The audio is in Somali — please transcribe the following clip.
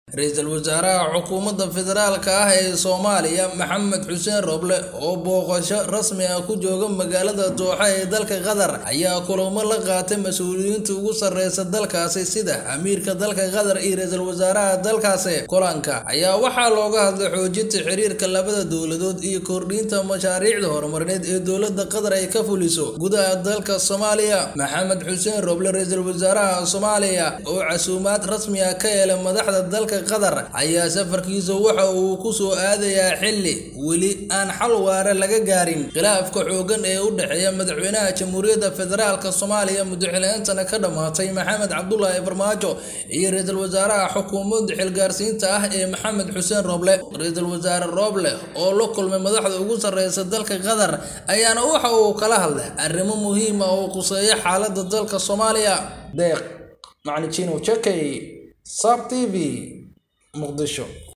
ra-iisul wasaaraha xukuumadda federaalka ah ee soomaaliya maxamed xuseen roble oo booqasho rasmi ah ku jooga magaalada dooxa ee dalka qatar ayaa kulamo la qaatay mas-uuliyiinta ugu sarreysa dalkaasi sida amiirka dalka qatar iyo ra-iisul wasaaraha dalkaasi kulanka ayaa waxaa looga hadlay xoojinta xiriirka labada dowladood iyo kordhinta mashaariicda horumarineed ee dowladda qatar ay ka fuliso gudaha dalka soomaaliya maxamed xuseen roble ra-iisul wasaaraha soomaaliya oo casuumaad rasmi ah ka helay madaxda dalka qatar ayaa safarkiisa waxa uu ku soo aadayaa xilli weli aan xal waare laga gaarin khilaafka xooggan ee u dhexeeya madaxweynaha jamhuuriyadda federaalka soomaaliya muddoxileentana ka dhammaatay maxamed cabdulaahi farmaajo iyo ra-iisul wasaaraha xukuumadda xilgaarsiinta ah ee maxamed xuseen roble ra-iisul wasaare roble oo la kulmay madaxda ugu sarreysa dalka qatar ayaana waxa uu kala hadlay arrimo muhiim ah oo quseeya xaaladda dalka soomaaliya deeq maclijinow jakay sab t v muqdisho